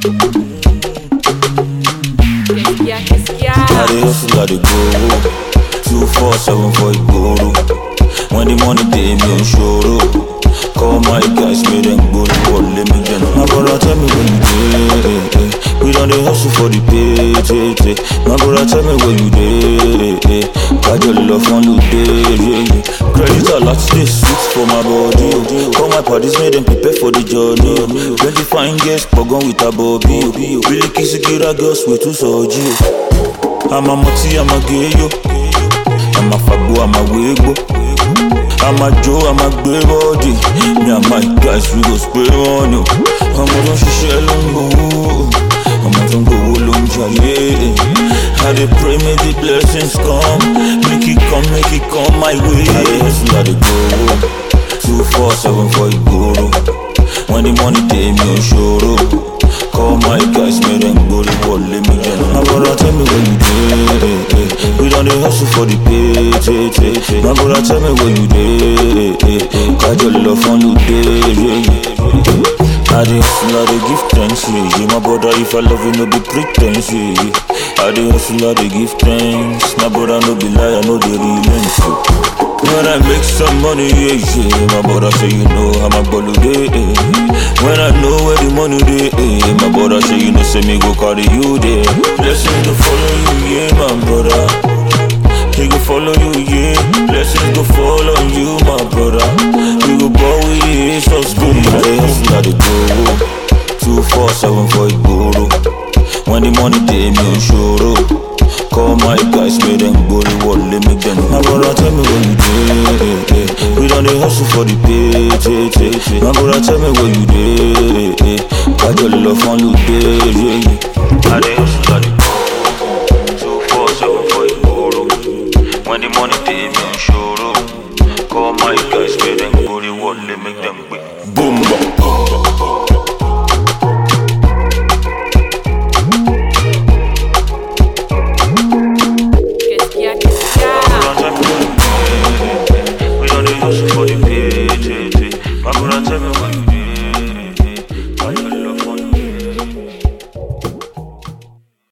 Qu'est-ce qu'est-ce qu'il y a I dey hustle, I dey go. Two four seven for Igboro. When the money dey me on shoro. Call my guys, make them go to war, let me get My brother tell me where you dey. We done dey hustle for the pay, pay, pay. My brother tell me where you dey. Got your love on you day, yeah, yeah. Credit a lot, dey sweet for my body. oh. Call my parties, make them prepare for the journey. oh. Plenty fine girls, pogon with a bobby. oh. Really kiss a girls, we too soji. oh. I'm a moti, I'm a gay yo. I'm a fabo, I'm a wego. I'm a Joe, I'm a grey body. Me and my guys, we go spray on you. I'm a don't share lungo. I'm a don't go lunga, yeah. I dey pray, make the blessings come. Make it come, make it come my way. I dey hustle, I dey go. Two, four, seven for Igboro. When the money dey me on shoro. Call my guys, make them go to war, let me get My brother tell me where you dey We done dey hustle for the pay, pay, pay, pay. My brother tell me where you dey Got your love on you day, yeah, yeah. I dey hustle, I dey give thanks, yeah, yeah. My brother, if I love you, no be pretense, yeah, yeah. I dey hustle, I dey give thanks My brother, no be lie, I know the real yeah. When I make some money, yeah, yeah My brother say you know how my ball day eh. When I know where the money dey eh. My brother say you know say me go carry you there Blessings go follow you, yeah, my brother He go follow you, yeah Blessings go follow you, my brother We go ball with the Jesus good I dey hustle, I dey go Two, four, seven for Igboro When the money dey me on shoro Call my guys, make them go to war, let me get My brother tell me where you dey We done dey hustle for the pay, pay, pay, pay. My brother tell me where you dey Got your love on you day, yeah, yeah I dey hustle, I dey go Two, four, seven for Igboro When the money dey me on shoro Call my guys, make them go to war, let me them quick